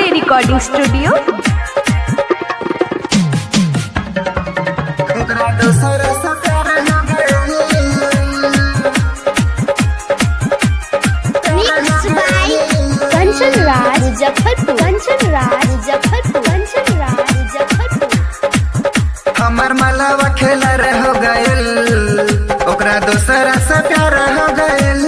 के recording studio ओकरा दोसर से प्यार हो गइल Mixed by Kanchan Raj Muzaffarpur. Kanchan Raj Muzaffarpur. Kanchan Raj Muzaffarpur. हमर मलावा खेला रे हो गइल ओकरा दोसरा से प्यार हो गइल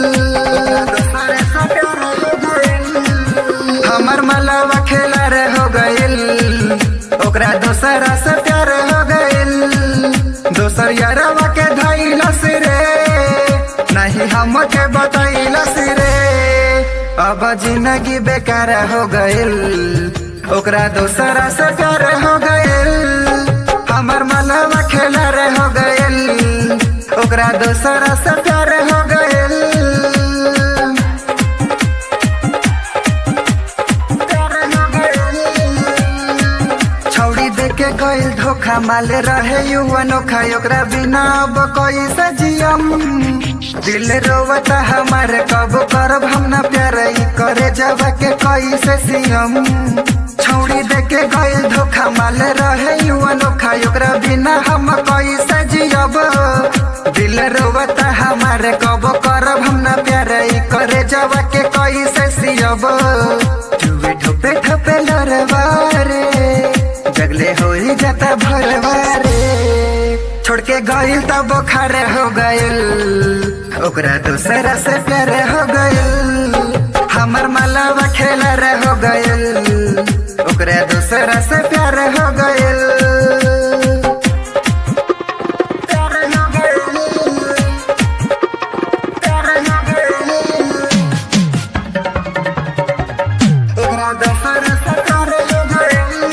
हमर मलावा खेला रे हो गइल ओकरा दोसरा से प्यार हो गइल दोसर यारवा के धैलस रे नहीं हमके बतैलस रे अब जिंदगी बेकार हो गइल ओकरा दोसरा से प्यार हो गइल हमर मनवा खेला रे हो गइल ओकरा दोसरा से प्यार हो गइल प्यार हो गइल। छौड़ी देके गइल धोखा माले रहे युवा नोखा ओकरा बिना अब कैसे जियम दिल रोवता हमारे कब करब हम ना प्यार ई करे जब के कैसे सियम छौड़ी देके गइल धोखा माले रहे युवा नोखा ओकरा बिना हम कैसे जियब दिल रोवता हमारे कब करब हम ना प्यार ई करे जब के कैसे सियब जुए ठोपे ठोपे लरवा रे जगले हो ही जाता भरवा रे छोड़ के गइल तब बुखार हो गइल ओकरा दूसरा से प्यार हो गइल हमर मलावा खेला रे हो गइल ओकरा दूसरा से प्यार हो गइल प्यार हो गइल प्यार हो गइल ओकरा दूसरा से प्यार हो गइल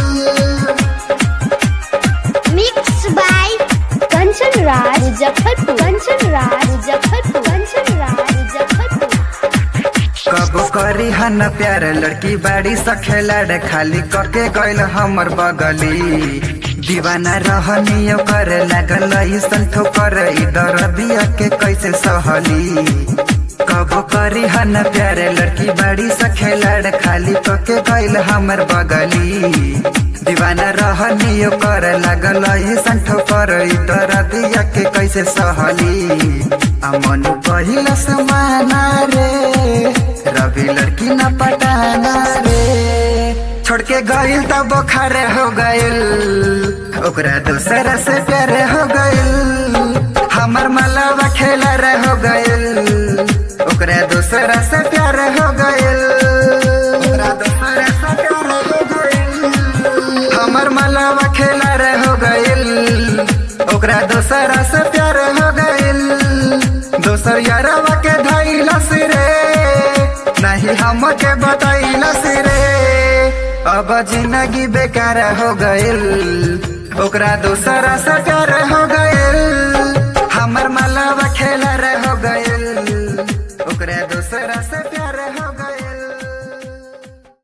Mixed by Kanchan Raj Muzaffarpur. Kanchan Raj Muzaffarpur. Kanchan Raj Muzaffarpur. कब करी हन प्यार लड़की बाड़ी सखेला खाली कके गइल हमर बगली दीवाना रहनी कर लागल ऐसन ठोकर ई दर्दिया के कैसे सहली कब करी हन प्यार लड़की बाड़ी सखेला खाली कके गइल हमर बगली दीवाना रहनी कर लागल ऐसन ठोकर ई दर्दिया के कैसे सहली अमन पहिला समाना रे रवि लड़की न पटाना रे छोड़ के गइल तब बुखार हो गइल ओकरा दूसरा से प्यार हो गइल हमर मलावा खेला रे हो गइल ओकरा दूसरा से प्यार हो गइल ओकरा दूसरा से प्यार हो गइल हमर मलावा खेला रे हो गइल ओकरा दोसरा से प्यार हो गइल दोसर यारवा के धैलस रे नहीं हमके बतैलस रे अब जिंदगी बेकार हो गइल ओकरा दोसरा से प्यार हो गइल